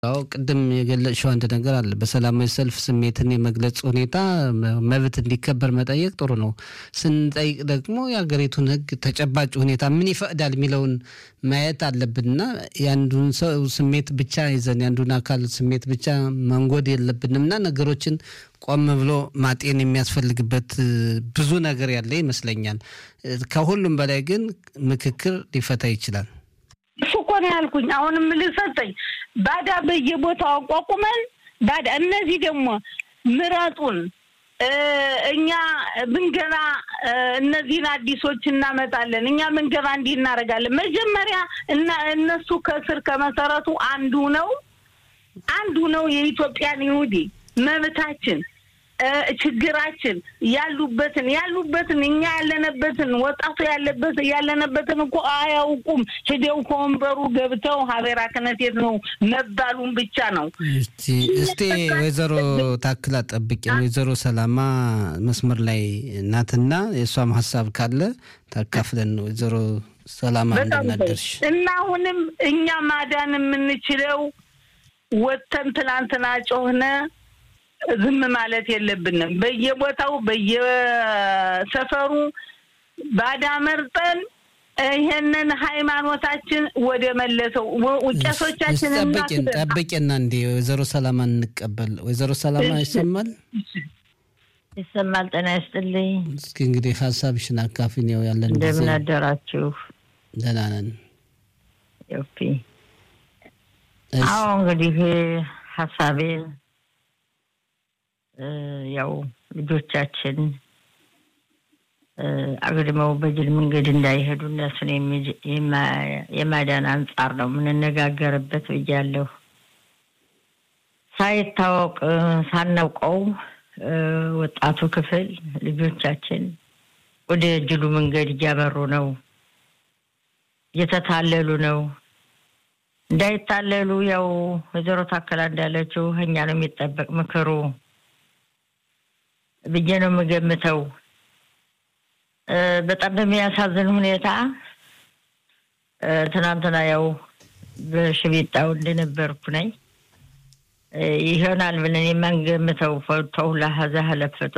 አዎ ቅድም የገለጽሽው አንድ ነገር አለ። በሰላማዊ ሰልፍ ስሜትን የመግለጽ ሁኔታ መብት እንዲከበር መጠየቅ ጥሩ ነው። ስንጠይቅ ደግሞ የሀገሪቱን ሕግ ተጨባጭ ሁኔታ ምን ይፈቅዳል የሚለውን ማየት አለብንና የአንዱን ሰው ስሜት ብቻ ይዘን የአንዱን አካል ስሜት ብቻ መንጎድ የለብንም እና ነገሮችን ቆም ብሎ ማጤን የሚያስፈልግበት ብዙ ነገር ያለ ይመስለኛል። ከሁሉም በላይ ግን ምክክር ሊፈታ ይችላል። እሱ እኮ ነው ያልኩኝ። አሁንም ልሰጠኝ ባዳ በየቦታው አቋቁመን ባዳ እነዚህ ደግሞ ምረጡን እኛ ብንገባ እነዚህን አዲሶች እናመጣለን፣ እኛ ብንገባ እንዲህ እናደርጋለን። መጀመሪያ እና እነሱ ከስር ከመሰረቱ አንዱ ነው አንዱ ነው የኢትዮጵያን ይሁዲ መብታችን ችግራችን ያሉበትን ያሉበትን እኛ ያለንበትን ወጣቱ ያለበት ያለንበትን እኮ አያውቁም። ሂደው ከወንበሩ ገብተው ሀቤራ ክነቴት ነው መባሉን ብቻ ነው። እስቲ ወይዘሮ ታክላ ጠብቂ። ወይዘሮ ሰላማ መስመር ላይ ናትና የእሷም ሀሳብ ካለ ታካፍለን። ወይዘሮ ሰላማ እንደምናደርሽ እና አሁንም እኛ ማዳን የምንችለው ወጥተን ትላንትና ጮህነ ዝም ማለት የለብንም። በየቦታው በየሰፈሩ ባዳ መርጠን ይሄንን ሃይማኖታችን ወደ መለሰው ቄሶቻችን ጠብቂን ጠብቂና እንዲ ወይዘሮ ሰላማ እንቀበል። ወይዘሮ ሰላማ ይሰማል ይሰማል። ጤና ይስጥልኝ። እስኪ እንግዲህ ሀሳብሽን አካፊን። ያው ያለን ጊዜ እንደምን አደራችሁ? ደህና ነን። ዮፒ አዎ እንግዲህ ሀሳቤን ያው ልጆቻችን አግድመው በጅል መንገድ እንዳይሄዱ እነሱን የማዳን አንጻር ነው የምንነጋገርበት ብያለሁ። ሳይታወቅ ሳናውቀው ወጣቱ ክፍል ልጆቻችን ወደ ጅሉ መንገድ እያመሩ ነው፣ እየተታለሉ ነው። እንዳይታለሉ ያው ወይዘሮ ታከላ እንዳለችው እኛ ነው የሚጠበቅ ምክሩ ብዬ ነው የምገምተው። በጣም በሚያሳዝን ሁኔታ ትናንትና ያው በሽቢጣው እንደነበርኩ ነኝ ይሆናል ብለን የማንገምተው ተውላ ሀዛ ለፍጦ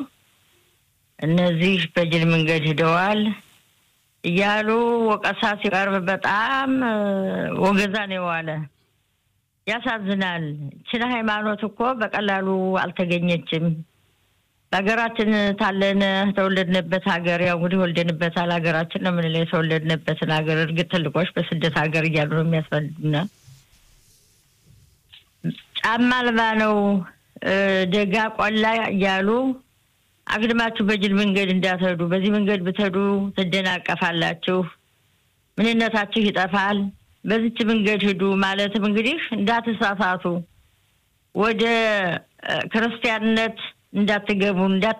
እነዚህ በጅል መንገድ ሂደዋል እያሉ ወቀሳ ሲቀርብ በጣም ወገዛ ነው የዋለ። ያሳዝናል። ችን ሃይማኖት እኮ በቀላሉ አልተገኘችም። በሀገራችን ታለን ተወለድንበት ሀገር ያው እንግዲህ ወልደንበታል። ሀገራችን ነው የምንለው የተወለድንበትን ሀገር። እርግጥ ትልቆች በስደት ሀገር እያሉ ነው የሚያስፈልጉና ጫማ አልባ ነው ደጋ ቆላ እያሉ አግድማችሁ በጅል መንገድ እንዳትሄዱ፣ በዚህ መንገድ ብትሄዱ ትደናቀፋላችሁ፣ ምንነታችሁ ይጠፋል፣ በዚች መንገድ ሂዱ ማለትም እንግዲህ እንዳትሳሳቱ ወደ ክርስቲያንነት እንዳትገቡ እንዳት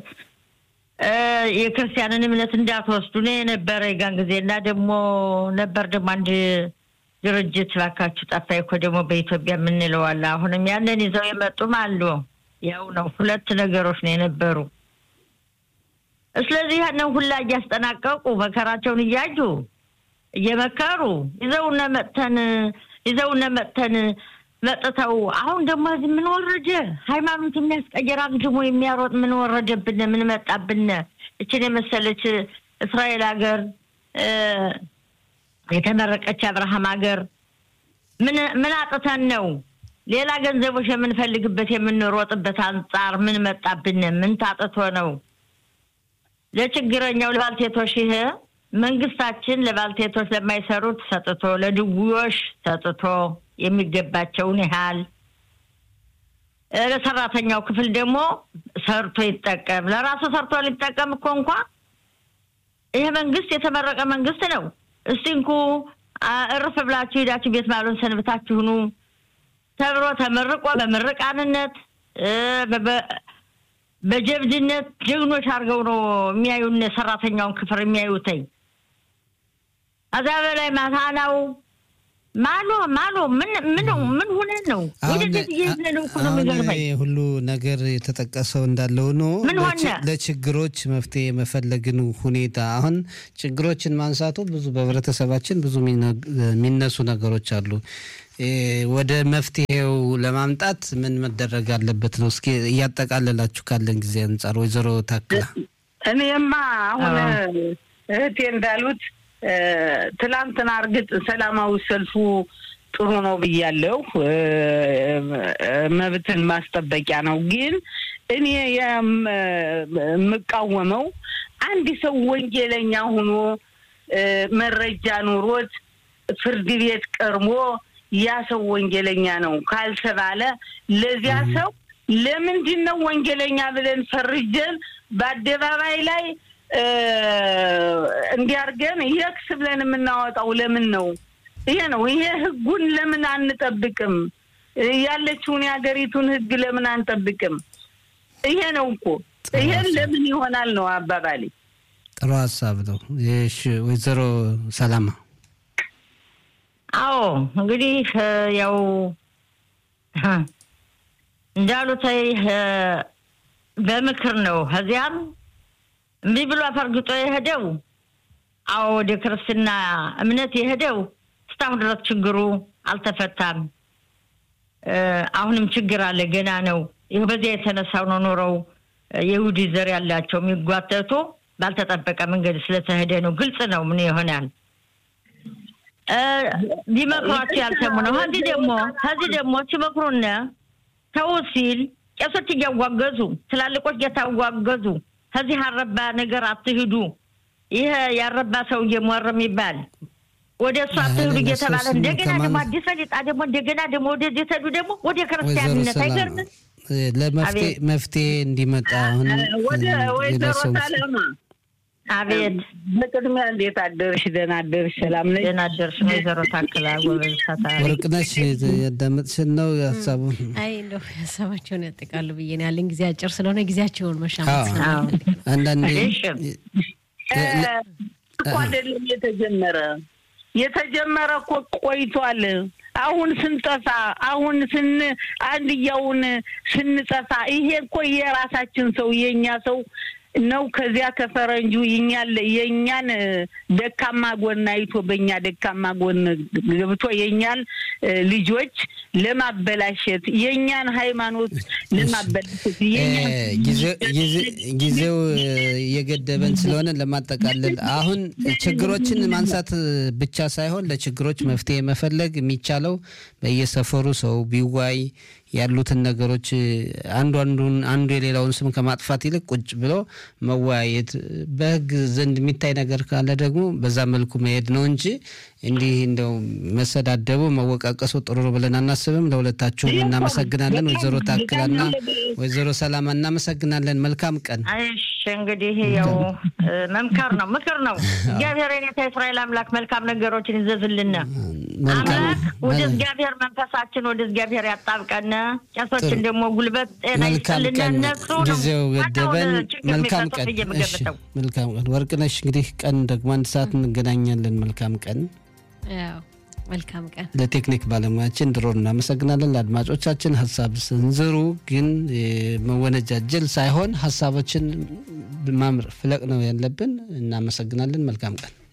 የክርስቲያንን እምነት እንዳትወስዱ ነው የነበረ የጋን ጊዜ እና ደግሞ ነበር ደግሞ አንድ ድርጅት ባካችሁ ጠፋ እኮ ደግሞ በኢትዮጵያ የምንለው አለ። አሁንም ያንን ይዘው የመጡም አሉ። ያው ነው ሁለት ነገሮች ነው የነበሩ። ስለዚህ ያንን ሁላ እያስጠናቀቁ መከራቸውን እያዩ እየመከሩ ይዘውነ መጥተን ይዘውነ መጥተን መጥተው አሁን ደግሞ እዚህ ምን ወረደ? ሃይማኖት የሚያስቀየር አግድሞ የሚያሮጥ ምን ወረደብን? ምን መጣብን? እችን የመሰለች እስራኤል ሀገር የተመረቀች አብርሃም ሀገር ምን ምን አጥተን ነው ሌላ ገንዘቦች የምንፈልግበት የምንሮጥበት አንጻር ምን መጣብን? ምን ታጥቶ ነው? ለችግረኛው ለባልቴቶች ይሄ መንግስታችን ለባልቴቶች ለማይሰሩት ሰጥቶ ለድውዮሽ ሰጥቶ የሚገባቸውን ያህል ለሰራተኛው ክፍል ደግሞ ሰርቶ ይጠቀም። ለራሱ ሰርቶ ሊጠቀም እኮ እንኳ ይሄ መንግስት የተመረቀ መንግስት ነው። እስቲ እንኩ እርፍ ብላችሁ ሄዳችሁ ቤት ማሉን ሰንብታችሁ ኑ ተብሎ ተመርቆ በምርቃንነት በጀብድነት ጀግኖች አድርገው ነው የሚያዩን ሰራተኛውን ክፍል የሚያዩተኝ። ከዛ በላይ ማታናው ማሎ ማሎ ምን ምን ምን ሆነ ነው ወደዚህ እየሄድን ነው እኮ ነው የሚገርመኝ። ሁሉ ነገር የተጠቀሰው እንዳለ ሆኖ ምን ሆነ? ለችግሮች መፍትሄ የመፈለግን ሁኔታ አሁን ችግሮችን ማንሳቱ ብዙ በህብረተሰባችን ብዙ የሚነሱ ነገሮች አሉ። ወደ መፍትሄው ለማምጣት ምን መደረግ አለበት ነው? እስኪ እያጠቃለላችሁ ካለን ጊዜ አንጻር ወይዘሮ ታክላ። እኔማ አሁን እህቴ እንዳሉት ትላንትና እርግጥ ሰላማዊ ሰልፉ ጥሩ ነው ብያለሁ። መብትን ማስጠበቂያ ነው። ግን እኔ የምቃወመው አንድ ሰው ወንጀለኛ ሆኖ መረጃ ኑሮት ፍርድ ቤት ቀርቦ ያ ሰው ወንጀለኛ ነው ካልተባለ ለዚያ ሰው ለምንድን ነው ወንጀለኛ ብለን ፈርጀን በአደባባይ ላይ እንዲያርገን የክስ ብለን የምናወጣው ለምን ነው? ይሄ ነው። ይሄ ህጉን ለምን አንጠብቅም? ያለችውን የሀገሪቱን ህግ ለምን አንጠብቅም? ይሄ ነው እኮ ይሄን ለምን ይሆናል ነው አባባሌ። ጥሩ ሀሳብ ነው። እሺ ወይዘሮ ሰላማ አዎ እንግዲህ ያው እንዳሉት በምክር ነው። ከዚያም እምቢ ብሎ አፈርግጦ የሄደው አዎ ወደ ክርስትና እምነት የሄደው እስካሁን ድረስ ችግሩ አልተፈታም። አሁንም ችግር አለ፣ ገና ነው። ይህ በዚያ የተነሳው ነው ኖረው የይሁዲ ዘር ያላቸው የሚጓተቱ ባልተጠበቀ መንገድ ስለተሄደ ነው። ግልጽ ነው ምን ይሆናል ቢመክሯቸው ያልሰሙ ነው። ከዚህ ደግሞ ከዚህ ደግሞ ሲመክሩነ ተው ሲል ቄሶች እያዋገዙ ትላልቆች እየታዋገዙ ከዚህ አረባ ነገር አትሂዱ፣ ይሄ ያረባ ሰው እየሞር የሚባል ወደ እሱ አትሂዱ እየተባለ እንደገና ደግሞ አዲስ ፈሊጣ ደግሞ እንደገና ደግሞ ወደዚህ ተዱ ደግሞ ወደ ክርስቲያንነት አይገርምም? ለመፍትሄ እንዲመጣ አሁን ወይዘሮ ሰላማ አቤት በቅድሚያ እንዴት አደርሽ? ደህና አደርሽ? ሰላም ነሽ? ደህና አደርሽ? ወይዘሮ ታክላ ጎበዝ ታታ ወርቅነሽ ያዳመጥሽን ነው ሀሳቡን? አይ እንደው ሀሳባቸውን ያጠቃሉ ብዬ ነው ያለን ጊዜ አጭር ስለሆነ ጊዜያቸውን መሻማት አንዳንዴ እኮ አይደለም የተጀመረ የተጀመረ እኮ ቆይቷል። አሁን ስንጠፋ አሁን ስን አንድያውን ስንጠፋ ይሄ እኮ የራሳችን ሰው የእኛ ሰው ነው። ከዚያ ከፈረንጁ የኛን የእኛን ደካማ ጎን አይቶ በእኛ ደካማ ጎን ገብቶ የእኛን ልጆች ለማበላሸት የእኛን ሃይማኖት ለማበላሸት ጊዜው የገደበን ስለሆነ ለማጠቃለል አሁን ችግሮችን ማንሳት ብቻ ሳይሆን ለችግሮች መፍትሄ መፈለግ የሚቻለው በየሰፈሩ ሰው ቢዋይ ያሉትን ነገሮች አንዱ አንዱን አንዱ የሌላውን ስም ከማጥፋት ይልቅ ቁጭ ብሎ መወያየት በሕግ ዘንድ የሚታይ ነገር ካለ ደግሞ በዛ መልኩ መሄድ ነው እንጂ እንዲህ እንደው መሰዳደቡ መወቃቀሱ ጥሩ ነው ብለን አናስብም። ለሁለታችሁም እናመሰግናለን። ወይዘሮ ታክላና ወይዘሮ ሰላማ እናመሰግናለን። መልካም ቀን። እሺ እንግዲህ ያው መምከር ነው ምክር ነው። እግዚአብሔር የኔታ እስራኤል አምላክ መልካም ነገሮችን ይዘዝልን። አምላክ ወደ እግዚአብሔር መንፈሳችን ወደ እግዚአብሔር ያጣብቀን። ቄሶችን ደግሞ ጉልበት ጤና ይስጥልን። እነሱ ጊዜው ገደበን። መልካም ቀን። መልካም ቀን ወርቅነሽ። እንግዲህ ቀን ደግሞ አንድ ሰዓት እንገናኛለን። መልካም ቀን። መልካም ቀን። ለቴክኒክ ባለሙያችን ድሮ እናመሰግናለን። ለአድማጮቻችን ሀሳብ ስንዝሩ ግን መወነጃጀል ሳይሆን ሀሳቦችን ማምር ፍለቅ ነው ያለብን። እናመሰግናለን። መልካም ቀን።